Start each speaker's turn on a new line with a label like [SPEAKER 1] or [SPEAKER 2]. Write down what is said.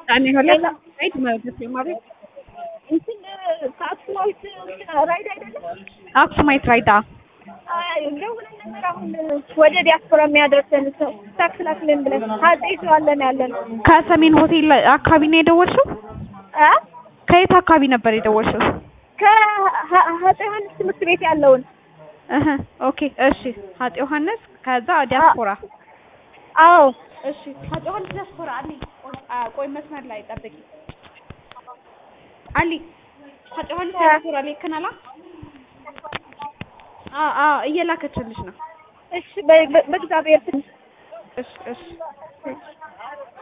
[SPEAKER 1] ጣኔ ሁለት ራይድ ማለት ማለት
[SPEAKER 2] እንትን ከአክሱማዊት ራይድ አይደለም
[SPEAKER 1] አክሱማይት ራይድ አ
[SPEAKER 2] ደውለን ነበር። አሁን ወደ ዲያስፖራ የሚያደርሰን ሰው ታክስ ላክልን ብለን አጼ ይዘዋለን ያለ ነው።
[SPEAKER 1] ከሰሜን ሆቴል አካባቢ ነው የደወልሽው?
[SPEAKER 2] አ
[SPEAKER 1] ከየት አካባቢ ነበር የደወልሽው?
[SPEAKER 2] ከአጼ ዮሐንስ ትምህርት ቤት ያለውን
[SPEAKER 1] እህ ኦኬ እሺ። አጤ ዮሐንስ ከዛ ዲያስፖራ
[SPEAKER 2] አዎ
[SPEAKER 1] እሺ። አጤ ዮሐንስ ዲያስፖራ አሊ ቆይ መስመር ላይ ጠብቂ አሊ አጤ ዮሐንስ ዲያስፖራ ላይ ከናላ አ አ እየላከችልሽ ነው።
[SPEAKER 2] እሺ በ- በ- በእግዚአብሔር ስም
[SPEAKER 1] እሺ እሺ